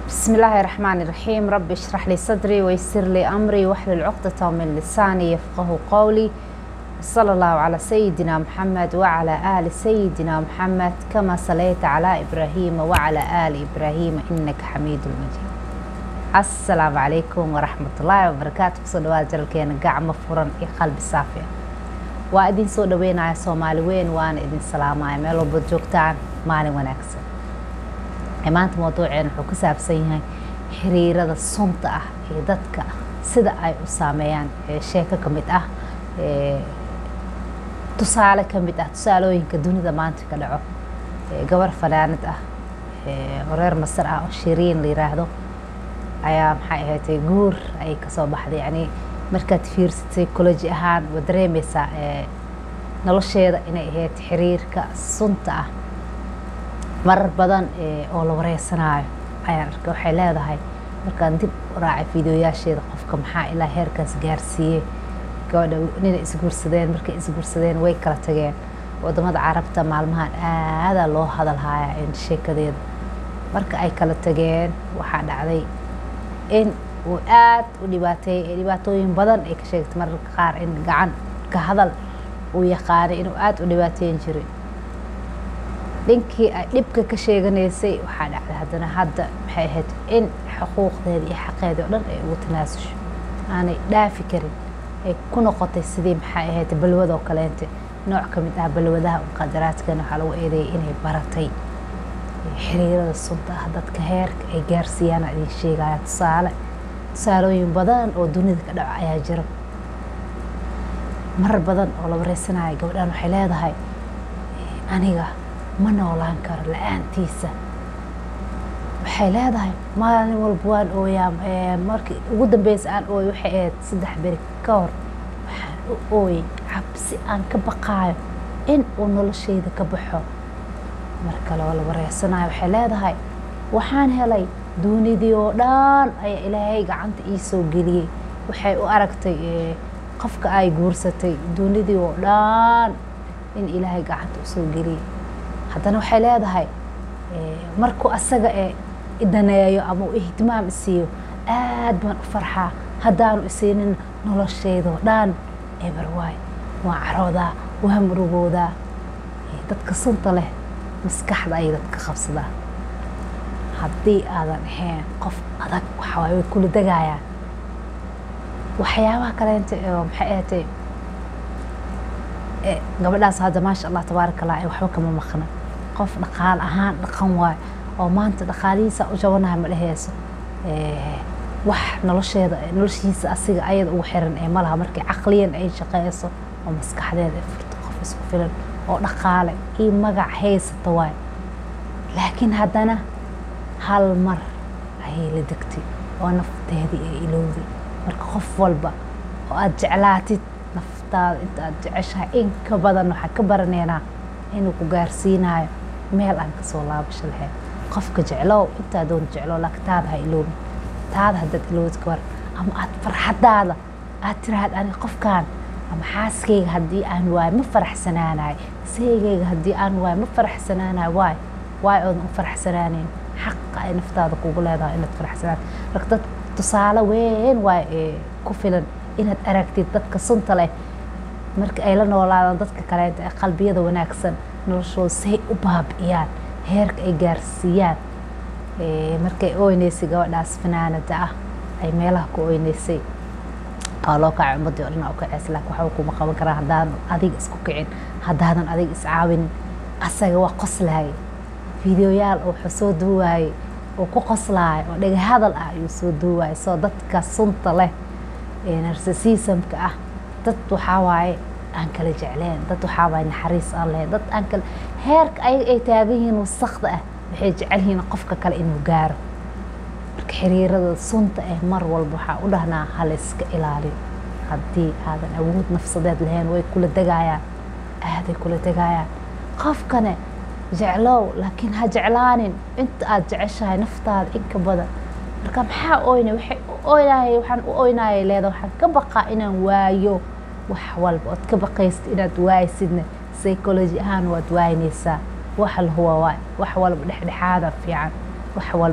بسم الله الرحمن الرحيم رب اشرح لي صدري ويسر لي أمري واحلل عقدة من لساني يفقه قولي صلى الله على سيدنا محمد وعلى آل سيدنا محمد كما صليت على إبراهيم وعلى آل إبراهيم إنك حميد مجيد السلام عليكم ورحمة الله وبركاته kusoo dhawaad jalalkeena gacmo furan iyo qalbi saafi ah waa idin soo dhaweynaya soomaali weyn waana idin salaamaya meel walba joogtaan maalin wanaagsan maanta mawduuceena wuxuu ku saabsan yahay xiriirada sunta ah ee dadka sida ay u saameeyaan sheeko ka mid ah tusaale ka mid ah tusaalooyinka dunida maanta ka dhaco gabar fanaanad ah oo reer masar ah oo shiriin la yiraahdo ayaa maxay ahaydtay guur ayay kasoo baxday yani markaad fiirsatay psychology ahaan waa dareemeysaa nolosheeda inay ahayd xiriirka sunta ah marar badan oo la wareysanaayo ayaan arkay waxay leedahay markaan dib u raacay fiideoyaasheeda qofka maxaa ilaa heerkaas gaarsiiyey gabadha ninay isguursadeen markay isguursadeen way kala tageen wadamada carabta maalmahan aadaa loo hadalhayaa in sheekadeeda marka ay kala tageen waxaa dhacday in uu aad u dhibaateeyey dhibaatooyin badan ay ka sheegtay mararka qaar in gacan ka hadal uu yaqaanay inuu aada u dhibaateyn jiray dhinkii ay dhibka ka sheeganaysay waxaa dhacday haddana hadda maxay ahayd in xuquuqdeeda iyo xaqeedii oo dhan ay ugu tanaasusho aanay dhaafi karin ay ku noqotay sidii maxay ahayd balwad oo kaleente nooc ka mid ah balwadaha muqadaraadkana waxaa lagu eedeeyay inay baratay xiriirada sunta ah dadka heerka ay gaarsiiyaan idin sheegaya tusaale tusaalooyin badan oo dunida ka dhaco ayaa jira marar badan oo la wareysanaya gabadhan waxay leedahay aniga ma noolaan karo la-aantiisa waxay leedahay maalin walba waan ooyaa markii ugu dambeysa aan ooy waxay ahayd saddex beri ka hor waxaan u ooyey cabsi aan ka baqaayo in uu nolosheyda ka baxo mar kale oo la wareysanayo waxay leedahay waxaan helay duunidii oo dhan ayaa ilaahay gacanta ii soo geliyey waxay u aragtay qofka ay guursatay duunidii oo dhan in ilaahay gacanta usoo geliyey haddana waxay leedahay markuu asaga ee idaneeyo ama uu ihtimaam isiiyo aad baan u farxaa haddaanu isiinin nolosheydoo dhan eber waay waa caroodaa waa murugoodaa dadka sunta leh maskaxda ayay dadka qabsadaa haddii aadan ahayn qof adag waxawaay way kula degayaan waxyaabaha kaleenta oo maxay ahatay gabadhaas hadda maasha allah tabaaraka allah waxba kama maqna qof dhaqaal ahaan dhaqan waay oo maanta dhaqaalihiisa u jabanaha ma dheheyso wax nolosheeda noloshiisa asiga ayada ugu xiran ee malaha markii caqliyan ay shaqeyso oo maskaxdeeda ay furto qof isku filan oo dhaqaale iyo magac haysata waay laakiin haddana hal mar ayay la degtay oo nafteedii ay ilowday marka qof walba oo aada jeclaatid naftaada inta aada jeceshahay in ka badan waxaa ka baraneynaa inuu ku gaarsiinayo meel aan kasoo laabasho lahayn qofka jeclow intaa doon jeclow laakiin taada ha ilowin taada haddaad ilowid ka war ama aada farxadaada aad tiraahad aniga qofkaan ama xaaskayga haddii aan waayo ma faraxsanaanayo seygayga haddii aan waayo ma faraxsanaanayo waay waay oodan u faraxsanaaneyn xaqa ay naftaada kugu leedahay inaad faraxsanaato marka dad tusaale weyn waay ee ku filan inaad aragtid dadka sunta leh marka ay la noolaadaan dadka kaleenta ee qalbiyada wanaagsan noloshooda say u baabi'iyaan heerka ay gaarsiiyaan markay oyneysay gabadhaas fanaanada ah ay meelaha ku oyneysay waa loo kacay ummadii o dhan u kaceys laakin waxba kuma qaban karaa haddaadan adiga isku kicin haddaadan adiga iscaawinin asaga waa qoslaayay fideoyaal oo wuxuu soo duuwaayey oo ku qoslaayo oo dhega hadal ah ayuu soo duuwaayay soo dadka sunta leh ee narsasiisamka ah dad waxaa waaye aan kala jecleen dad waxaa waaye naxariis aan lahayn dad aan kala heerka ayaga ay taagan yihiin wasakda ah waxay jecel yihiin qofka kale inuu gaaro marka xiriirada sunta eh mar walba waxaa u dhahnaa hala iska ilaaliyo haddii aadan awood nafsadeed lahayn way kula degayaan aaday kula degayaan qofkane jeclow laakiin ha jeclaanin inta aada jeceshahay naftaada in ka badan marka maxaa oyna waxay u oynaayay waxaan u oynaayay leeda waxaan ka baqaa inaan waayo wax walba ood ka baqaysid inaad waaysidna psychology ahaan waad waaynaysaa wax lahuwa waay wax walba dhexdhexaada fiican wax walba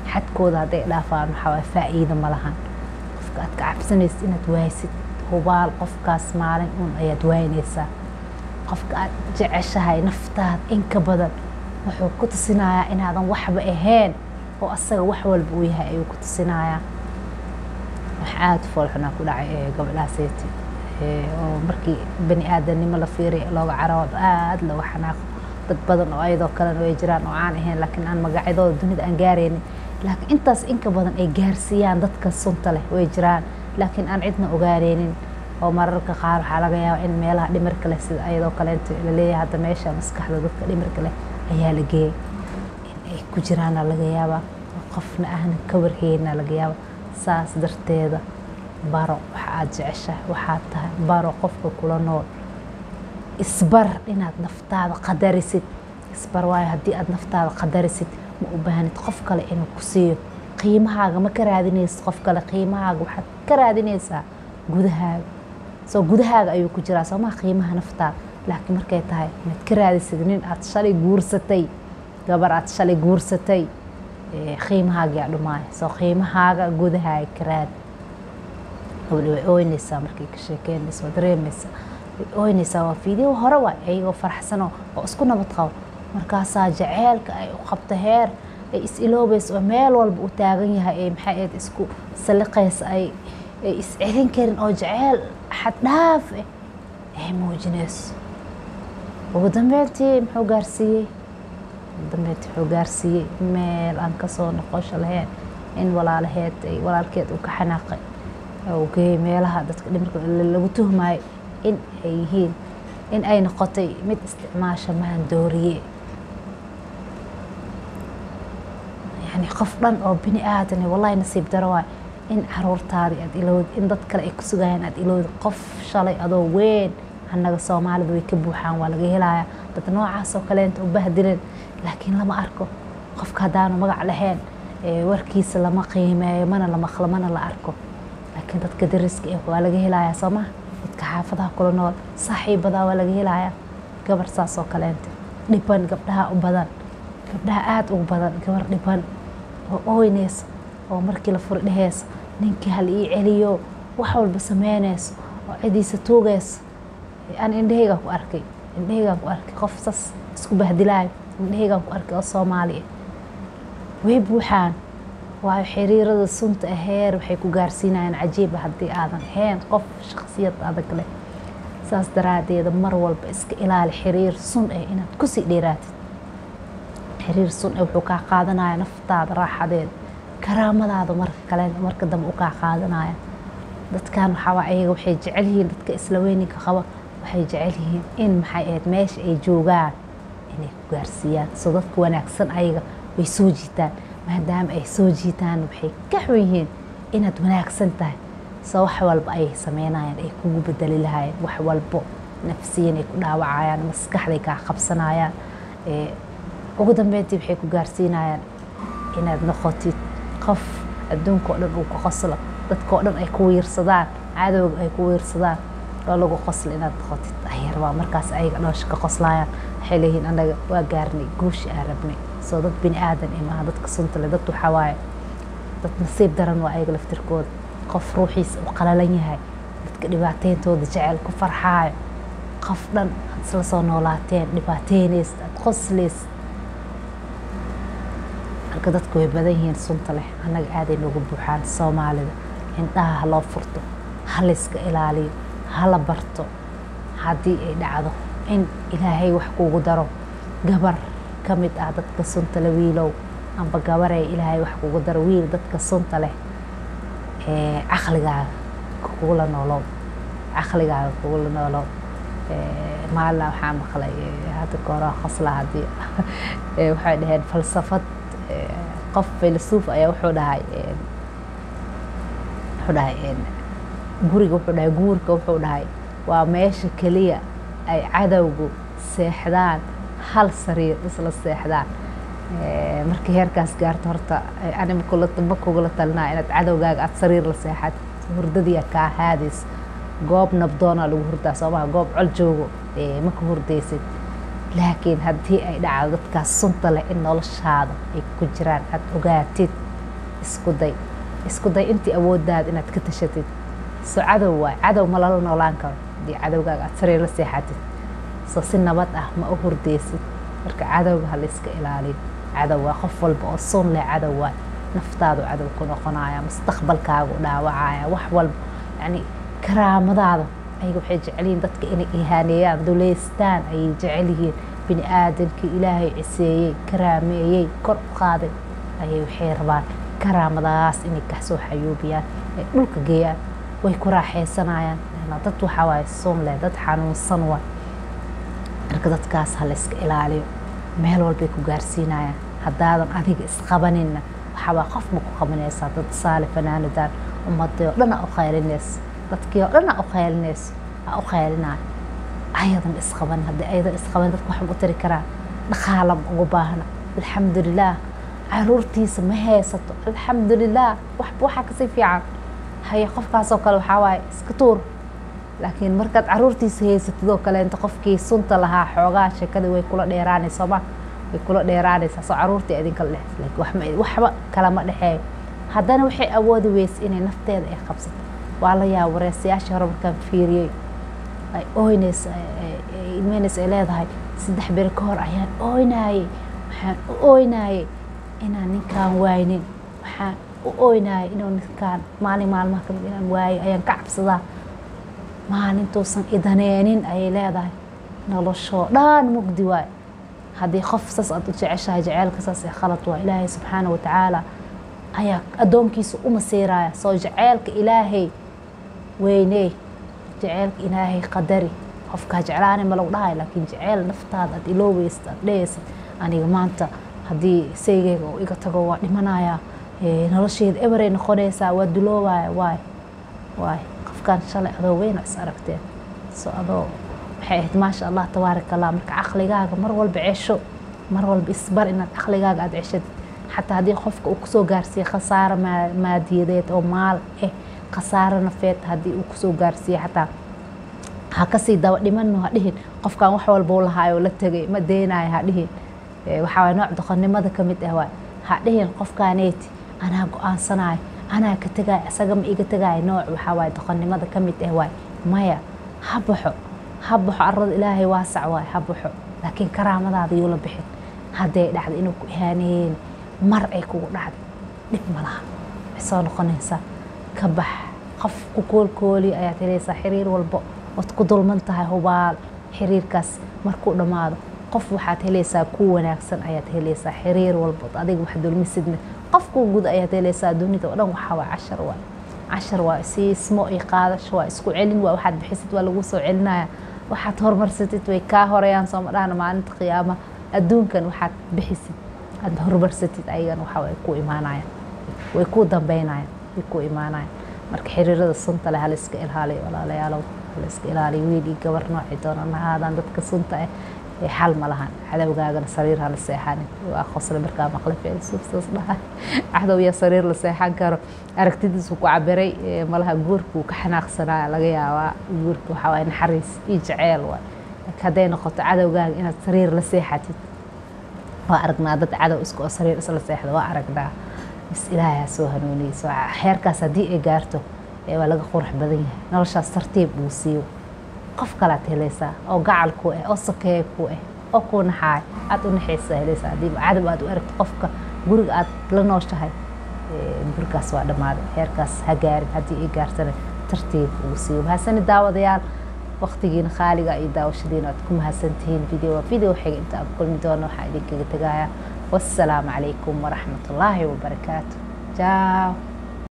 xadkooda hadday dhaafaan waxaa waay faa'iida ma lahan qofka aad ka cabsanaysid inaad waaysid hubaal qofkaas maalin uun ayaad waaynaysaa qofka aad jeceshahay naftaada inka badan wuxuu ku tusinayaa inaadan waxba ahayn oo asaga wax walba uu yahay ayuu ku tusinayaa wax aada foolxunaa ku dhacay gabadhaaseti oo markii bani aadamnimo la fiiriy looga caroodo aada looga xanaaqo dad badan oo ayadoo kalena way jiraan oo aan ahayn laakiin aan magacyadooda dunida aan gaaraynin laakiin intaas inka badan ay gaarsiiyaan dadka sunta leh way jiraan laakiin aan cidna ogaaneynin oo mararka qaar waxaa laga yaabaa in meelaha dhimirka leh sida ayadoo kaleento laleeyahay hadda meesha maskaxda dadka dhimirka leh ayaa la geeyay in ay ku jiraana laga yaabaa qofna ahna ka warheyna laga yaaba saas darteeda baro waxa aada jeceshahay waxaad tahay baro qofka kula nool isbar inaad naftaada qadarisid isbar waayo haddii aad naftaada qadarisid ma u baahnid qof kale inuu ku siiyo qiimahaaga ma ka raadinaysid qof kale qiimahaaga waxaad ka raadinaysaa gudahaaga soo gudahaaga ayuu ku jiraa soomaa qiimaha naftaada laakiin markay tahay inaad ka raadisid nin aad shalay guursatay gabar aad shalay guursatay qiimahaagaa dhumaaya soo qiimahaaga gudahaaga ka raadi gabadhi way ooynaysaa markay ka sheekeynaysa waa dareemaysaa way ooynaysaa waa fiideo hore waay ayagoo faraxsano oo isku nabad qabo markaasaa jaceylka ay u qabto heer ay is iloobayso oo meel walba u taagan yahay ay maxay ahayd isku saliqaysa ay ay is celin karin oo jaceyl xaddhaaf ah ay muujinayso ugu dambeyntii muxuu gaarsiiyey ugu dambeyntii wuxuu gaarsiiyey meel aan kasoo noqosho lahayn in walaalaheed ay walaalkeed uu ka xanaaqay oo geeyey meelaha dadka dhimirka lagu tuhmayo in ay yihiin in ay noqotay mid isticmaasha maandooriye yani qof dhan oo bini aadan wallahi nasiib daro waay in caruurtaadii aad ilowd in dad kale ay ku sugayaan aad ilowd qof shalay adoo weyn annaga soomaalida way ka buuxaan waa laga helayaa dad noocaas oo kaleenta u bahdileen laakiin lama arko qofka haddaanu magac lahayn warkiisa lama qiimeeyo mana la maqlo mana la arko laakiin dadka dariska eh waa laga helayaa soo maha dadka xaafadaha kula nool saaxiibadaa waa laga helayaa gabar saas oo kaleenta dhiban gabdhaha u badan gabdhaha aada ugu badan gabar dhiban oo ooynaysa oo markii la furi dheheysa ninkii hal ii celiyo wax walba sameynayso oo cidiisa tuugaysa aan indhahaygaan ku arkay indhahaygaan ku arkay qof sas isku bahdilaayo indhahaygaan ku arkay oo soomaali ah way buuxaan waayo xiriirada sunta aheer waxay ku gaarsiinayaan cajiiba haddii aadan ahayn qof shaksiyad adag leh saas daraadeeda mar walba iska ilaali xiriir sun ah inaad kusii dheeraatid xiriir sun ah wuxuu kaa qaadanaya naftaada raaxadeeda karaamadaada marka kale marka dambe u kaa qaadanaya dadkan waxaa ayaga waxay jecel yihiin dadka isla weyninka qaba waxay jecel yihiin in maxay ahayd meesha ay joogaan inay ku gaarsiiyaan soo dadka wanaagsan ayaga way soo jiitaan maadaama ay soo jiitaan waxay ka xun yihiin inaad wanaagsan tahay soo wax walba ay sameynayaan ay kugu bedeli lahayeen wax walbo nafsiyan ay ku dhaawacayaan maskaxday kaa qabsanayaan ugu dambeyntii waxay ku gaarsiinayaan inaad noqotid qof adduunka oo dhan uu ku qoslo dadka oo dhan ay ku wiirsadaan cadowga ay ku wiirsadaan oo lagu qoslo inaad noqotid ayar waa markaas ayaga dhoosha ka qoslayaan waxay leeyihiin anaga waa gaarnay guushi aan rabnay soo dad bini aadan eh maaha dadka sunta leh dad waxaa waaye dad nasiib daran waa ayaga laftirkooda qof ruuxiisa u qalalan yahay dadka dhibaateyntooda jecel ku farxaayo qof dhan aad isla soo noolaateen dhibaateynaysid aad qoslaysid marka dadku way badan yihiin sunta leh annaga aaday noogu buuxaan soomaalida indhaha ha loo furto ha layska ilaaliyo hala barto haddii ay dhacdo in ilaahay wax kuugu daro gabar ka mid ah dadka sunta leh wiilow amba gabaree ilaahay wax kuugu daro wiil dadka sunta leh caqligaaga kugula noolow caqligaaga kugula noolow maalina waxaa maqlay hadda kahora qosla haddii waxay dhaheen falsafad qof filasuuf ayaa wuxuu dhahay wuxuu dhahay guriga wuxuu dhahay guurka wuxuu dhahay waa meesha keliya ay cadowgu seexdaan hal sariir isla seexdaan markii heerkaas gaarto horta anima kula ma kugula talinaa inaad cadowgaaga aada sariir la seexad hurdadiia kaa haadays goob nabdoona lagu hurdaa soomaha goob col joogo ma ka hurdaysid laakiin haddii ay dhacdo dadkaas sunta leh in noloshaada ay ku jiraan aada ogaatid isku day isku day intii awooddaada inaad ka tashatid so cadow waay cadow ma lala noolaan karo haddii cadowgaaga aad sariir la seexatid so si nabad ah ma u hurdeysid marka cadowga ha layska ilaaliyo cadow waa qof walba oo sun leh cadow waay naftaadu cadow ku noqonaya mustaqbalkaagu dhaawacaya wax walba yani karaamadaada ayaga waxay jecelyihiin dadka inay ihaaneeyaan duleystaan ayay jecel yihiin bini aadamkii ilaahay ciseeyey karaameeyey kor u qaaday ayay waxay rabaan karaamadaas inay kasoo xayuubiyaan ay dhulka geeyaan way ku raaxaysanayaan dad waxaa waaye sun leh dad xanuunsan waay marka dadkaas ha layska ilaaliyo meel walbay ku gaarsiinayaan haddaadan adiga isqabaninna waxaabaa qof ma ku qabanaysaa dad saale fanaanadaan ummadii oo dhan aa u khaylinaysa dadkii oo dhan aa u khaylinayso aa u khaylinaayo ayadan isqaban haddii ayadan isqaban dadka waxma u tari karaan dhaqaala ma ugu baahna alxamdulilaah caruurtiisa ma haysato alxamdulilaah waxba waxaa kasii fiican haye qofkaasoo kale waxaa waaye iska tuur laakiin markaad caruurtiisa haysatid oo kale inta qofkii sunta lahaa xoogaa sheekadii way kula dheeraanaysa ma way kula dheeraanaysaa soo caruurtii idinkala dhex laakiin waxba kalama dhexeeyo haddana waxay awoodi weysa inay nafteeda ay qabsato waa la yaaba wareesayaashii hore markaan fiiriyey ay ooynaysa ilmeynaysa ay leedahay saddex beri ka hor ayaan ooynaayey waxaan u ooynaayey inaan ninkaan waaynin waxaan u ooynaayey inuu ninkaan maalin maalmaha kamid inaan waayo ayaan ka cabsadaa maalintuusan idaneenin ayay leedahay noloshoo dhan mugdi waay haddii qof saas aad u jeceshahay jaceylka saas ee khalad waa ilaahay subxaana watacaala ayaa addoonkiisa u masiiraya soo jaceylka ilaahay weyney jaceylka ilaahay qadari qofkaa jeclaani ma lagu dhahay laakiin jaceyl naftaada aad iloobeysid aad dhehaysid aniga maanta haddii saygeyga uu iga tago waa dhimanayaa nolosheeda eberay noqonaysaa waa duloobaya waay waay qofkaan shalay adoo weyna is aragteen so adoo waxay ahayd maasha allah tabaarak allah marka caqligaaga mar walba cesho mar walba isbar inaad caqligaaga aada ceshadid xataa haddii qofka uu kusoo gaarsiiye khasaaro maadiyadeed oo maal eh khasaaro nafeed haddii uu kusoo gaarsiiye xataa ha kasii daba dhimano ha dhihin qofkan wax walba u lahaayo la tegay ma deynayo ha dhihin waxaa waay nooc doqonnimada ka mid ah waay ha dhihin qofkaaneyti anaa go-aansanayo anaa ka tegaayo isaga ma iga tegaayo nooc waxaa waay doqonnimada ka mid ah waay maya ha baxo ha baxo arada ilaahay waasac waay ha baxo laakiin karaamadaada yuu la bixin hadday dhacdo inuu ku ihaaneeyeen mar ay kugu dhacday dhib ma laha way soo noqonaysaa ka bax qof ku koolkooliyo ayaad helaysaa xiriir walbo ood ku dulman tahay hubaal xiriirkaas markuu dhammaado qof waxaad helaysaa ku wanaagsan ayaad helaysaa xiriir walbood adiga wax dulmisidna qofkuu gud ayaad helaysaa dunida oo dhan waxaa waa cashar waay cashar waa siismo iyo qaadasho waa isku celin waa waxaad bixisid waa lagu soo celinaya waxaad horumarsatid way kaa horeyaan sooma dhahna maalinta qiyaama adduunkan waxaad bixisid aad horumarsatid ayagana waxa way ku imaanayaan way ku dambeynayaan way ku imaanayaan marka xiriirada sunta leh halayska ilaaliyo walaalayaalow halayska ilaaliyo wiil iyo gabar noocii doonana haadaan dadka sunta ah xal ma lahan cadowgaagana sariir hala seexanin waa qosle markaa maqle feelsuufsaas dhahay cadow yaa sariir la seexan karo aragtidiisu ku cabiray malaha guurkuu ka xanaaqsanaya laga yaabaa guurka waxaa waay naxariis iyo jaceyl waay laakiin hadday noqoto cadowgaaga inaad sariir la seexatid waa aragnaa dad cadow isku oo sariir isla seexda waa aragnaa bis ilaahay ha soo hanuuniyey soo xeerkaas haddii ay gaarto waa laga qurux badan yahay noloshaas tartiib uu siiyo qof kalaad helaysaa oo gacal ku ah oo sakeeye ku ah oo ku naxaay aad u naxaysaa helaysaa haddii cadow aad u aragto qofka guriga aad la nooshahay gurigaas waa dhammaaday heerkaas ha gaarin haddii ay gaartana tartiib uu siiyo mahadsani daawadayaal waqtigiina khaaliga iyo daawashadiina aad ku mahadsantihiin video video xiga inta aan kulmi doono waxaa idinkaga tegayaa wassalaamu calaykum waraxmatullaahi wabarakaatu jaaw